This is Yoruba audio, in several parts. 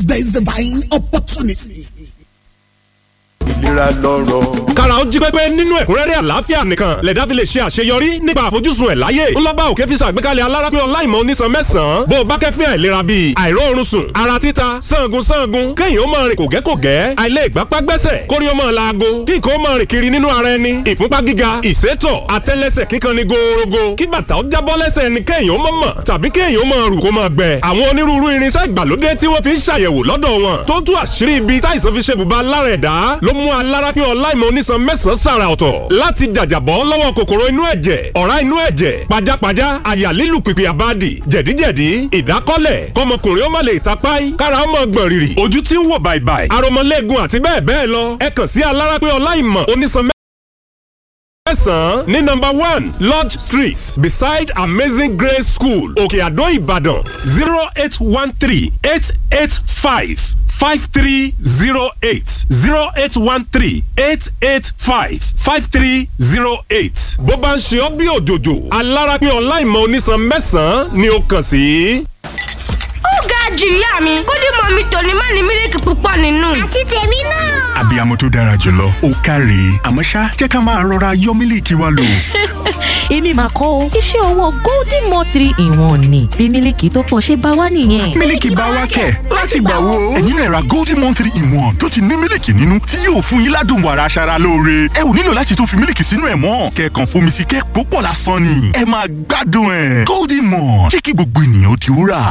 there is divine opportunity. ìlera lọ́rọ̀. kára ó jí pépé nínú ẹ̀kúnrẹ́rẹ́ àlàáfíà nìkan lẹ̀dá fi lè ṣe àṣeyọrí nípa àfojúsùn ẹ̀ láyé ńlọ́ba òkè fi ṣàgbékalẹ̀ alárápé ọláìmọ̀ onísan mẹ́sàn-án bó o bá kẹ́fín àìlera bíi àìróorun sùn ara títa sangun sangun kéèyàn ó máa rìn kògẹ́kògẹ́ àìlè ìgbápá gbẹ́sẹ̀ kórí ó máa laago kí nǹkan ó máa rìn kiri nínú ara ẹni ìfúnpá gíga ìsétọ̀ àtẹ́lẹsẹ̀ kíkan ni gòòrògò kí bàtà ó jábọ́ lẹ́sẹ̀ ẹni kéèyàn ó mọ̀ mọ̀ tàbí kéèyàn ó máa rù kó máa gbẹ àwọn onírúurú irinṣẹ́ ìgbàlódé tí wọ́n fi ń ṣàyẹ̀wò lọ́dọ̀ wọn tó tú àṣírí ibi táìsàn fi ṣe bùbá lára ẹ̀dá ló mú alárápé ọláìmọ̀ onísan mẹ́sàn-án sàrà ọ̀tọ̀ láti jàjàbọ́ lọ́wọ́ kòkòrò inú ẹ̀jẹ̀ ọ̀rá inú ẹ̀jẹ̀ pajápajá àyà lílù pìpì àbádì jẹ̀díjẹ̀dí ìdákọ́lẹ̀ kọmọkùnrin ó má lè tapáì kára ó mọ̀ gbọ̀n rìrì ojú tí ń wò bàìbàì aromọlẹ́gun àti bẹ́ẹ̀ bẹ́ẹ̀ lọ ẹ kàn sí alárápé ọláìmọ̀ onísan mẹ́sàn-án ní nọ́mbà one lodge street beside amazing grace school òkè àdó ìbàdàn zero eight one three eight eight five five three zero eight zero eight one three eight eight five five three zero eight. bó bá ń ṣe ọ́ bí òjòjò alárápé ọláìmọ̀ onísan mẹ́sàn-án ni ó kàn sí. ó ga jù ìyá mi kódì mọ mi tòní má ní mílíkì púpọ̀ nínú. àti tèmi náà. abiyamọ tó dára jùlọ ó káre àmọ́ ṣá jẹ́ ká máa rọra yọ mílíkì wa lò. èmi máa kọ́ o iṣẹ́ ọwọ́ golden mo three in one ni bí mílíkì tó pọ̀ ṣe bá wá nìyẹn. mílíkì bá wá kẹ̀ láti gbà wo. ẹ̀yin náà ra golden one three in one tó ti ní mílíkì nínú tí yóò fún yín ládùn wàrà aṣara lóore. ẹ ò nílò láti tún fi mílíkì sínú ẹ̀ mọ́ kẹ̀kàn fomi sí kẹ́ púpọ̀ lásán ni. ẹ máa gbádùn ẹ̀ golden one jẹ́ kí gbogbo ènìyàn ó di wúrà.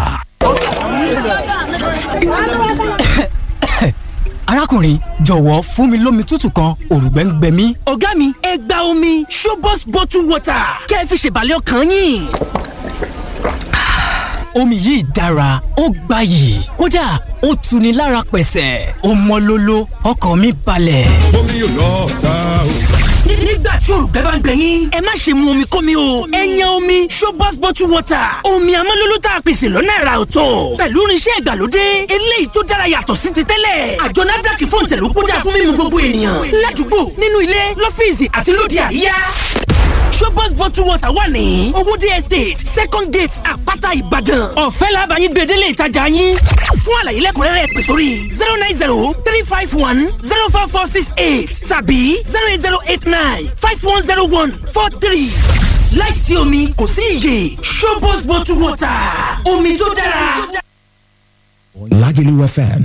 arákùnrin jọ̀wọ́ fún mi lómi tútù kan òrùgbẹ́ ń gbẹ mí. ọ̀gá mi ẹ gba omi showbox bottle water kẹ́ ẹ fi ṣèbàlẹ̀ ọkàn yín. omi yìí dára ó gbayì kódà ó tuni lára pẹ̀sẹ̀ ó mọ́ lóló ọkàn mi balẹ̀. omi yóò lọ ta o. nígbà tí òrùgbẹ́ bá ń gbẹ yín ẹ má ṣe mu omi kómi o ẹ yan omi showbox bottle water omi amọ́lóló tá a pèsè lọ́nà ẹ̀rà ọ̀tọ̀ pẹ̀lú irinṣẹ́ ìgbàlódé eléyìí tó dára yàtọ̀ sí ti tẹ́lẹ̀ àjọ nafdac fún ìtẹ̀lú kódà fún mímu gbogbo ènìyàn ládùúgbò nínú ilé lọ́fíìsì àti lóde àríyá showbox bottle water wà ní owóde estate second gate àpáta ìbàdàn ọ̀fẹ́ làbàyìn gbèdélé ìtajà yín fún àlàyé lẹ́kùnrẹ́rẹ́ pè sórí zero nine zero three five one zero four four six eight tàbí zero eight zero eight nine five one zero one four three láìsí omi kò sí iyè showbox bottle water omi tó dára. Lagelu FM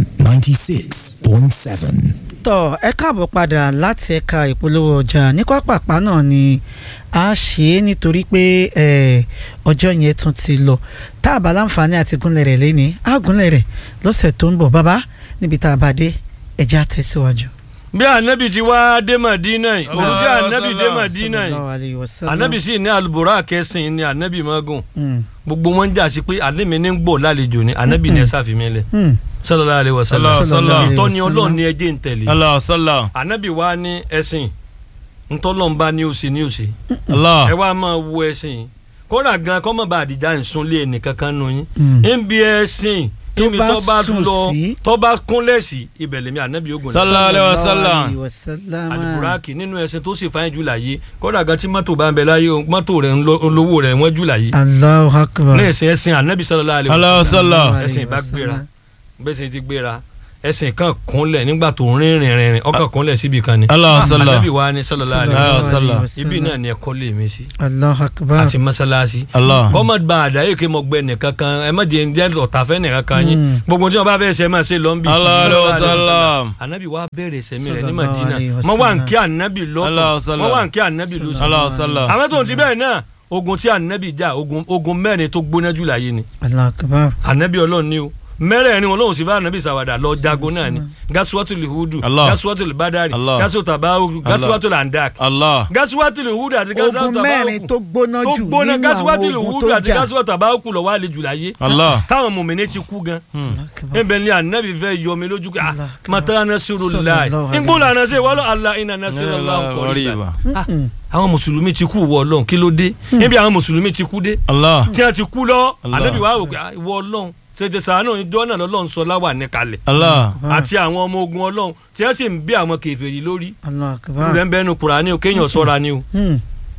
96.7. tọ ẹ káàbọ̀ padà láti ẹ̀ka ìpolówó ọjà ní pápápá náà ni a ṣe é nítorí pé eh, ọjọ́ yẹn tún ti lọ tá a bá láǹfààní àti gúnlẹ̀ rẹ̀ lẹ́ni á gúnlẹ̀ rẹ̀ lọ́sẹ̀ tó ń bọ̀ bàbá níbi tá a bá dé ẹ̀jẹ̀ á tẹ̀síwájú. bí anabi ti wá dé Madina yìí òun tí anabi dé Madina Sallallahu yìí alayhi wa sallam. anabi sì ní alubora kẹsìn ní anabi magun Mm. gbogbo wọn jà sí pé alẹ́ mi ní ń gbọ́ lálejò ni anabi ní ẹ sáfìmí lẹ̀ Mm. sallallahu alaihi wasallam Sallallahu alaihi ìtọ́ni wasallam. ọlọ́run ni ẹjẹ́ ń tẹ̀lé Allah sallam. anabi wa ní ẹ̀sìn ntọ́lọ́nba ní òsì ní òsì Allah. ẹ wá máa wo ẹ̀sìn kódà gan kọ́mọ̀ bá àdìjà nsúnlé ẹnìkankan nù yín Mm. ń bí ẹ̀sìn Tó níbi bá tó bá sùn lọ sí. tó bá kúnlẹ̀ sí ibẹ̀ lèmi anabi ogun ní Sallallahu alaihi Sallallahu wasallam. alayhi wa sallam. aliburaki nínú ẹsẹ tó sì fáyín jù láyé kódà gan tí mọ́tò bá ń bẹ láyé o, mọ́tò rẹ̀ ń lọ- olówó rẹ̀ wọ́n jù láyé Allahu akbar. ní ẹsẹ̀ ẹsìn anabi sallallahu alaihi Allah wasallam sallam. ẹsìn bá gbéra bẹ́sẹ̀ ti gbéra ẹsìn kan kúnlẹ̀ nígbà tó ń rìn rìn rìn ọkàn kúnlẹ̀ síbi kan ni Allah sallam. anabi wa ni sallallahu alaihi Allah wasallam sallam. ibi náà ni ẹ̀kọ́ lè mi sí Allahu akbar. àti mọ́sálásí Allah. kọ́mọ̀ gba àdáyé kí mo gbẹ nìkan kan ẹ má jẹ́ jẹ́ ọ̀tàfẹ́ nìkan kan yín Mm. gbogbo tí wọn bá fẹ́ ṣe máa ṣe lọ́nbí Allah alaihi wasallam. anabi wa bẹ̀rẹ̀ sẹ́mi rẹ̀ ní Sallallahu Madina alaihi mọ wà ń wasallam. kí anabi Allah lọ́tọ̀ sallam. mọ wà ń kí anabi lọ́sọ̀ Allah sallam. àwọn tó ń ti bẹ́ẹ̀ náà ogun tí anabi jà ogun ogun mẹ́rin tó gbóná jù láyé ni Allahu akbar. anabi ọlọ́run ni o mẹ́rẹ̀ẹ̀rin ọlọ́run sì bá anabi sàwádà lọ jagun náà ni gasuwatu lihudu Allah. gasuwatu libadari Allah. gasuwatu tabawu gasuwatu landak Allah. gasuwatu lihudu àti gasuwatu ogun tabawu mẹ́rin tó gbóná tó jù gbóná nínú gasuwatu àwọn ogun lihudu tó àti jà. gasuwatu tabawu lọ wà lè jù láyé Allah. táwọn mòmìnir ti kú gan ebe ni anabi fẹ́ yọ mi lójú ah Allah. mata nasirulayi Sallallahu alaihi ngbọ́n lànà ṣe wàlọ́ ala iná nasirulayi kọ́ríba Qariba. Mm. àwọn mùsùlùmí ti kú wọ ọlọ́run kí ló dé níbi àwọn mùsùlùmí ti kú dé Allah. tí wọ́n ti kú lọ Allah. anabi wà wò pé ah, ìwọ ọlọ́run tètè sàánù ìjọ náà lọ́lọ́run sọ láwà ní kalẹ̀ Allah. àti àwọn ọmọ ogun ọlọ́run tí wọ́n sì ń bí àwọn kèfèrí lórí Allahu akbar. rẹ̀ ń bẹ́nu Kùránì o kéèyàn sọ́ra ni o Mm.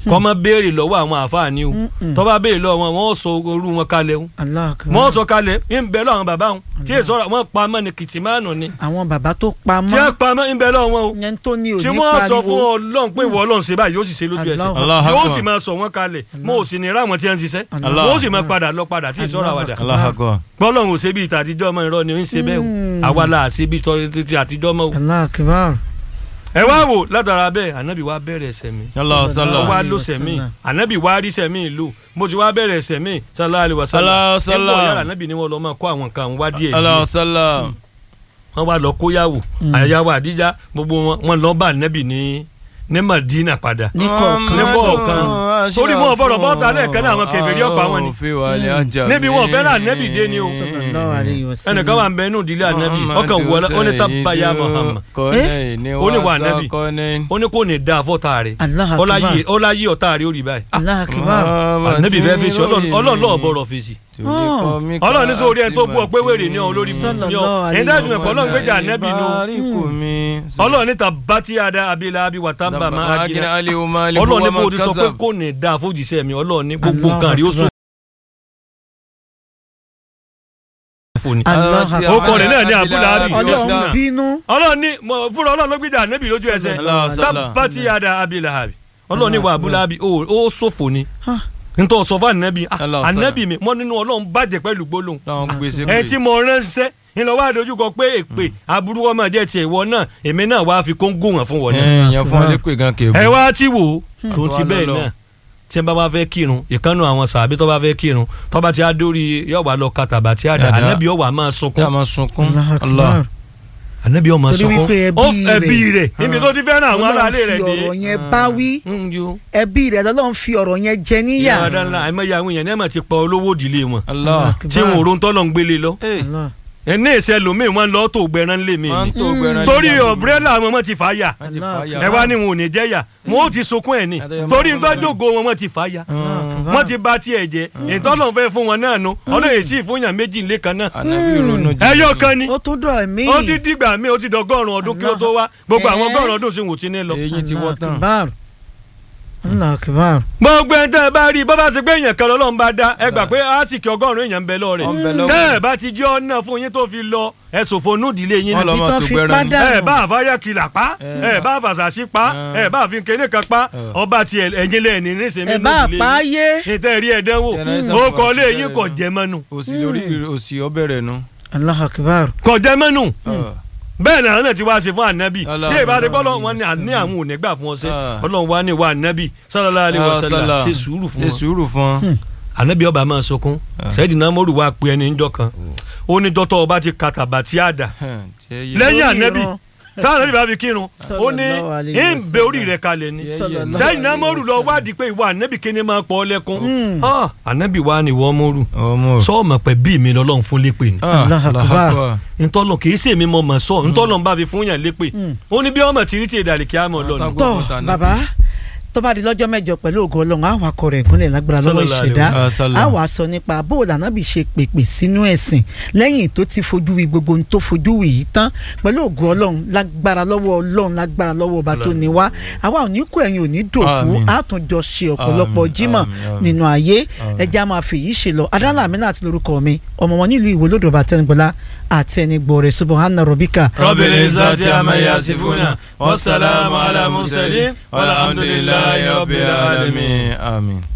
kọ́ mọ́ béèrè lọ́wọ́ àwọn àfáàní o Mm-mm. tó bá béèrè lọ́wọ́ wọn wọ́n sọ orú wọn kalẹ̀ o Allah akbar. wọ́n sọ kalẹ̀ ń bẹ lọ́wọ́ àwọn bàbá wọn tí èso ọ̀rọ̀ wọn pa mọ́ ni kìtìmánù ni àwọn bàbá tó pa tí wọ́n mọ́ pa mọ́ ń bẹ lọ́wọ́ wọn o yẹn tó ní òní tí wọ́n sọ fún pariwo ọlọ́run pé ìwọ ọlọ́run ṣe báyìí yóò sì ṣe lójú ẹsẹ̀ Allah yóò Akbar. sì máa sọ wọ́n kalẹ̀ mo ò sì ní ráwọn tí wọ́n ti ṣiṣẹ́ Allah wọ́n sì máa Akbar. padà lọ padà tí ìṣọ́ra wàdà Allahu Akbar. bọ́lọ́run ò ṣe bí ìta àtijọ́ ọmọ ìrọ́ ni ó ń ṣe bẹ́ẹ̀ o Mm. àwa la ṣe bí tọ́ ti àtijọ́ mọ́ o. Allah akbar. ẹ wá wò látara bẹ́ẹ̀ ànábì wá bẹ̀rẹ̀ ẹsẹ̀ mi Allahu ó sallam. wá Alaihi ló sẹ̀mí wasallam. ànábì wá rí sẹ̀mí ìlú mo ti wá bẹ̀rẹ̀ sẹ̀mí sallallahu alaihi wasallam Allahu sallam. nígbà yàrá ànábì ni wọ́n lọ máa kó àwọn nǹkan àwọn wá díẹ̀ díẹ̀ Allahu sallam. wọ́n wá lọ kóyàwó àyàwó àdíjà gbogbo wọn wọ́n lọ bá ànábì ní ní Madina padà ní kọ̀ọ̀kan ní kọ̀ọ̀kan torí wọn fọ̀rọ̀ bọ́ta lẹ́ẹ̀kan náà àwọn kèfèrí ọ̀pá wọn ni níbi wọn fẹ́ràn ànábì dé ni o sallallahu alayhi wa sallam. ẹnìkan wà ń bẹ inú ìdílé ànábì ọkàn wọlé ó ní tábàyà Muhammad ó ní wà ànábì ó ní kò ní dáa fọ́tà rẹ̀ Allah akbar. ọlá yí ọ̀tá rẹ̀ ó rí báyìí Allah akbar. ànábì fẹ́ fèsì ọlọ́run lọ́ọ̀ bọ̀rọ̀ fèsì ọlọ́run ní sórí ẹni tó bú ọ pé wèrè ní ọ lórí mi ní ọ Sallallahu ẹni alayhi dájú wa ẹ̀pọ̀ ọlọ́run gbéjà ànábì ní o ọlọ́run níta bátí adá abilá abi wàtá bá máa gíná ọlọ́run ní bó ti sọ pé kò ní dáa fojìṣẹ́ mi ọlọ́run ní gbogbo Allah nǹkan rí ó sọ fún ni Allah akbar. ó kọ rẹ̀ náà ní abúláàbí ọlọ́run bínú. ọlọ́run ní mo- fúnra ọlọ́run ló gbéjà ànábì lójú ẹsẹ̀ Allah sallam. tábàtì adá abilá abi ọlọ́run ní wà abúláàbí ó sòfò ni Ah. nítorí sọ fún ànábì ah, Allah sallam. ànábì mi mọ́ nínú ọlọ́run bàjẹ́ pẹ̀lú gbólóhùn Láwọn gbèsè ẹ tí mo ránṣẹ́ ńlọ wá dojúkọ pé èpè aburú wọn máa jẹ́ tiẹ̀ ìwọ náà èmi náà wá fi kóńgò wọn fún wọn náà. èèyàn fún alẹ́kùn gan kébù. ẹ wá tí wò ó tó ń ti Wà bẹ́ẹ̀ lọ́lọ́. náà tí ẹ bá wá fẹ́ kírun ìkànnù àwọn sàbí tó bá fẹ́ kírun tó bá ti á dórí yóò wá lọ kàtàbà tí a dà Yàrá. ànábì yóò wá máa kí a sunkún máa sunkún. Allah Allah. akbar. ànábì yóò máa Torí sunkún wípé ẹbí Ó- rẹ̀. ẹbí rẹ̀ níbi tó ti fẹ́ràn àwọn aráalé rẹ̀ ọlọ́run fi dé. ọ̀rọ̀ yẹn bá wí Mm, yo. ẹbí rẹ̀ lọ́lọ́run fi ọ̀rọ̀ yẹn jẹ níyà. yàrá ńlá àìmọye àwọn èèyàn ní ẹ̀ máa ti pa olówó ìdílé wọn Allah. tí wọn ò ron tọ́lọ̀ ń gbélé lọ Hey, Allah. ẹ ní ìṣẹ́ lómi wọn lọ́ọ́ tó gbẹran lé mi wọ́n ni ń tó gbẹran torí nígbà gbogbo. ọ̀brẹ́là àwọn ọmọ ti fà á yà Wọ́n ti fà á yà. ẹ wá ní wọn ò ní jẹ́ yà wọn ò ti sunkún ẹ̀ ní Àtẹ̀yẹ torí máa ń nǹkan jògo wọn wọn ti fà á yà wọn ti ba tiẹ̀ jẹ́ ìtọ́lọ̀ fẹ́ fún wọn náà nu ọlọ́yè sí ìfúnyàn méjì ńlẹ̀ kan náà Ànábì ronú jù. ẹyọ kan ni ó tún dọ̀ mí. ó ti dìgbà mi ó ti dọgọ́rùn ọdún kí ó tó wá gbogbo àwọn Eh. ọgọ́rùn ọdún sì wò ti ní lọ. Eyín ti wọ́ tán. akbar. Allah akbar. gbogbo ẹ̀ tẹ́ ẹ bá rí i bọ́ bá ṣe pé èèyàn kan lọ́lọ́run bá dá ẹ gbà pé àsìkò ọgọ́rùn èèyàn ń bẹ lọ́ọ̀rẹ́ Ó ń bẹ lọ́wọ́. tẹ́ ẹ bá ti jẹ́ ọ̀nà fún yín tó fi lọ ẹ ṣòfò núdìílé yín Wọ́n ni. lọ Ibi máa tán tó fi gbẹran ni. padà. ẹ bá àfáyà kìlà pa ẹ bá àfàṣàṣì pa ẹ bá àfin kéne kan pa ọba ti ẹ̀yìn lẹ́ẹ̀ni nísìnyí ẹ bá núdìílé pa á yín. yé. ìtẹ́ rí ẹ̀dánwò Jẹnẹrẹsà ó fún kọ́ wa lé ti yín bẹ̀rẹ̀. kò jẹ́ mọ́nu òsì lórí òsì ọbẹ̀ rẹ̀ nu. Allah akbar. kò jẹ́ mọ́nu Ah. bẹ́ẹ̀ ni àwọn náà ti wá ṣe fún ànábì Allah tí ìbá ti Allah. gbọ́ wọn ni àní àwọn ò ní gbà fún ọ sí Ah. ọlọ́run wá ní wa ànábì sallallahu alaihi wasallam Allah. ṣe sùúrù fún ṣe wọn sùúrù fún wọn. ànábì ọba máa sunkún sẹ́yìn náà mọ́rù wá pe ẹni ńjọ́ kan ó ní dọ́tọ̀ ọba ti kàtàbà tí a dà lẹ́yìn Lórí ànábì ìran. táwọn ànábì bá fi kírun ó ní Sallallahu alaihi ń bẹ orí rẹ̀ kalẹ̀ ni Sallallahu sẹ́yìn náà mọ́rù lọ wádìí pé ìwà ànábì kíni máa pọ̀ ọ́ lẹ́kún Ah, ànábì wa ni wọ́n mọ́rù ọmọ sọ́ọ̀mọ̀ pẹ̀ bí mi lọ́lọ́run fún lépè ni Allah akbar. ntọ́lọ̀ kì í ṣe mi mọ̀ mọ̀ sọ ntọ́lọ̀ ń bá fi fún yàn lépè ó ní bí ọmọ tí rí tí èdè àlìkí àmọ́ lọ́nà. Àtàgbọ́. tọ́ Gbọ́kàn tán. bàbá tó bá di lọ́jọ́ mẹ́jọ pẹ̀lú ògo ọlọ́run àwọn akọ rẹ̀ ìgúnlẹ̀ lágbára lọ́wọ́ Sallallahu alaihi ìṣẹ̀dá wasallam. àwọn aṣọ nípa bóòlù ànábì ṣe pèpè sínú ẹ̀sìn lẹ́yìn tó ti fojú wí gbogbo ohun tó fojú wí yìí tán pẹ̀lú ògo ọlọ́run lágbára lọ́wọ́ ọlọ́run lágbára lọ́wọ́ ọba tó ní wá àwa ò ní kú ẹ̀yin ò ní dòkú Àmín. àtúnjọ ṣe ọ̀pọ̀lọpọ̀ Àmín, jímọ̀ àmín, àmín. nínú ayé ẹja máa fi yìí ṣe lọ adánlá àmínà àti lórúkọ mi ọmọ wọn nílùú ìwé lódò bàtẹnigbọlá àti ẹnigbọrẹ subahana robika Rabbil izzati amma yasifuna wassalamu ala mursalin walhamdulillahi rabbil alamin. Àmín.